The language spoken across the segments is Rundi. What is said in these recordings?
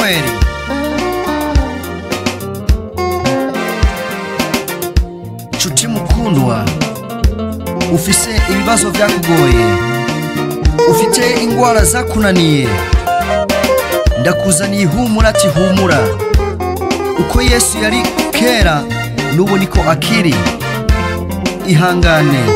emanuweli nshuti mukundwa ufise ibibazo byakugoye ufite indwara zakunaniye ndakuzaniye ihumura ati humura uko yesu yari kera n'ubu niko akiri ihangane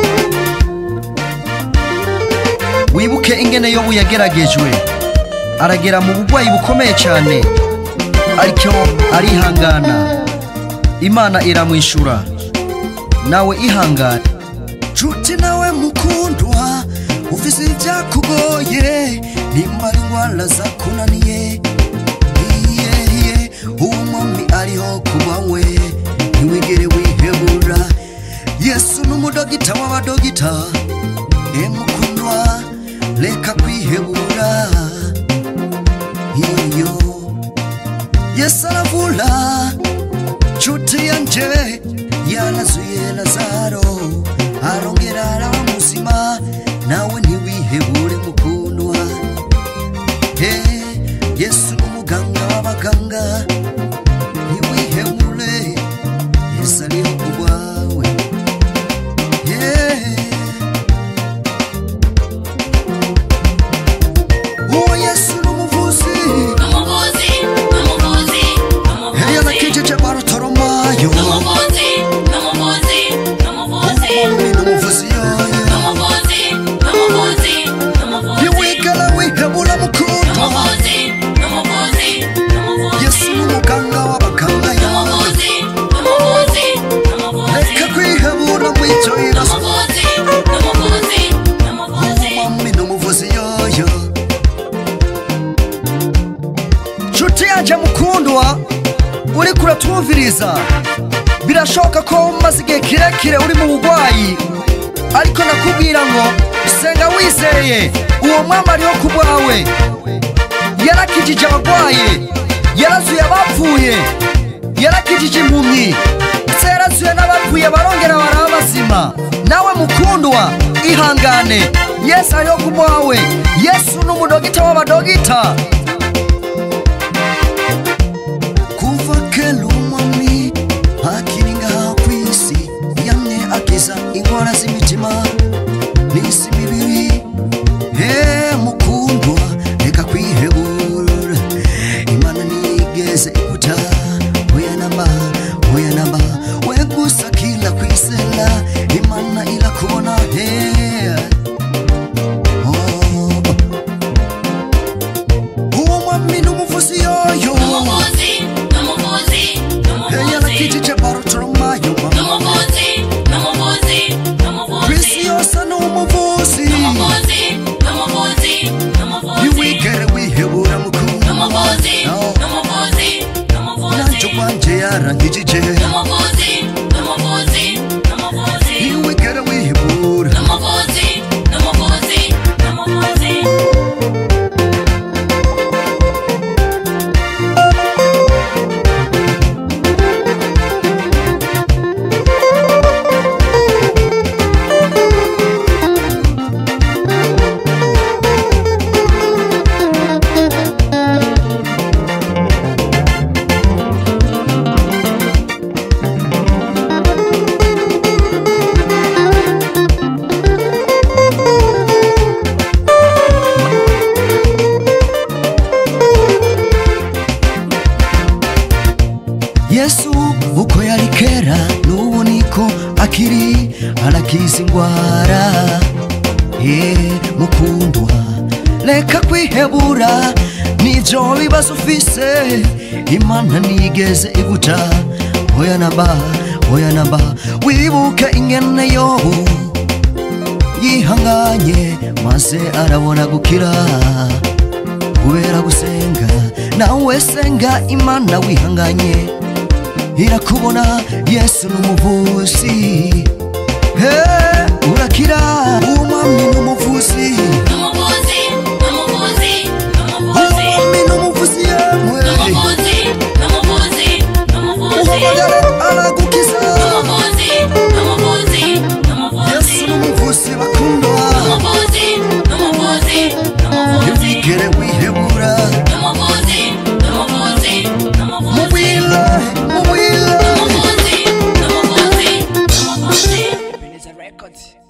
wibuke ingene yobu yageragejwe aragera mu burwayi bukomeye cyane ariko arihangana imana iramwishyura nawe ihangane nshuti nawe mukundwa ufise ibyakugoye nimba ari indwara zakunaniye iyehiye uwo mwami ariho kuba we ntiwigere wihebura yesu n'umudogita w'abadogita emukundwa reka kwihebura iyo yesu aravura nshuti yanje yarazuye lazaro arongera araba muzima nawe ntiwihebure mukundwa he yesu n'umuganga w'abaganga ntiwihebure yesu ariho ku bwawe Yeah. uwo yesu n'umuvuzi Umuvuzi, umuvuzi, Hey, umuvuzi, yanakijeje barotoromayo umuvuzi, umuvuzi, umuvuzi, umwami n'umuvuzi yoyo umuvuzi, umuvuzi, umuvuzi, ntiwigera wihebura mukundwa umuvuzi, umuvuzi, umuvuzi, yesu n'umuganga w'abaganga yoyo umuvuzi, umuvuzi, umuvuzi, reka kwihebura mu icyo bibazo umuvuzi, umuvuzi, umuvuzi. umwami n'umuvuzi yoyo nshuti yanjye mukundwa uri kuratwumviriza birashoboka ko umaze igihe kirekire uri mu burwayi ariko nakubwira ngo senga wizeye uwo mwami ariho ku bwawe yarakijije abarwaye yarazuye abapfuye yarakijije impumyi ndetse yarazuye n'abapfuye barongera baraba bazima nawe mukundwa ihangane yesu ariho ku bwawe yesu ni umudogita w'abadogita kuva kera umwami akiri ngaha ku isi yamye akiza indwara z'imitima n'isi mibiri he mukundwa reka kwihebura imana nigeze ikuta oya namba oya namba we gusa kila kwisela imana irakubona he oh. uwo mwami n'umuvuzi yoyo Umuvuzi, umuvuzi, Hey, umuvuzi, yarakijije barotoromayo umuvuzi, umuvuzi, umuvuzi, kwisi yose ni umuvuzi umuvuzi, umuvuzi, umuvuzi. ntiwigere wihebura mukuru Umuvuzi, No. umuvuzi, umuvuzi, nanjye ubwanjye yarangijije umuvuzi, umuvuzi, umuvuzi, ntiwigere wihebura umuvuzi, umuvuzi, umuvuzi. yesu uko yari kera n'ubu niko akiri arakiza indwara ye mukundwa reka kwihebura n'ibyo bibazo ufise imana ntigeze iguca oya namba oya namba wibuke ingene yobu yihanganye maze arabona gukira kubera gusenga nawe senga imana wihanganye irakubona yesu n'umuvuzi he urakira umwami n'umuvuzi Umuvuzi, umuvuzi, umuvuzi, umwami n'umuvuzi yemwe umuvuzi, umuvuzi, umuvuzi, uhamagara aragukiza umuvuzi, umuvuzi, umuvuzi, yesu n'umuvuzi bakundwa umuvuzi, umuvuzi, umuvuzi, ntiwigere wihebura umuvuzi, umuvuzi. records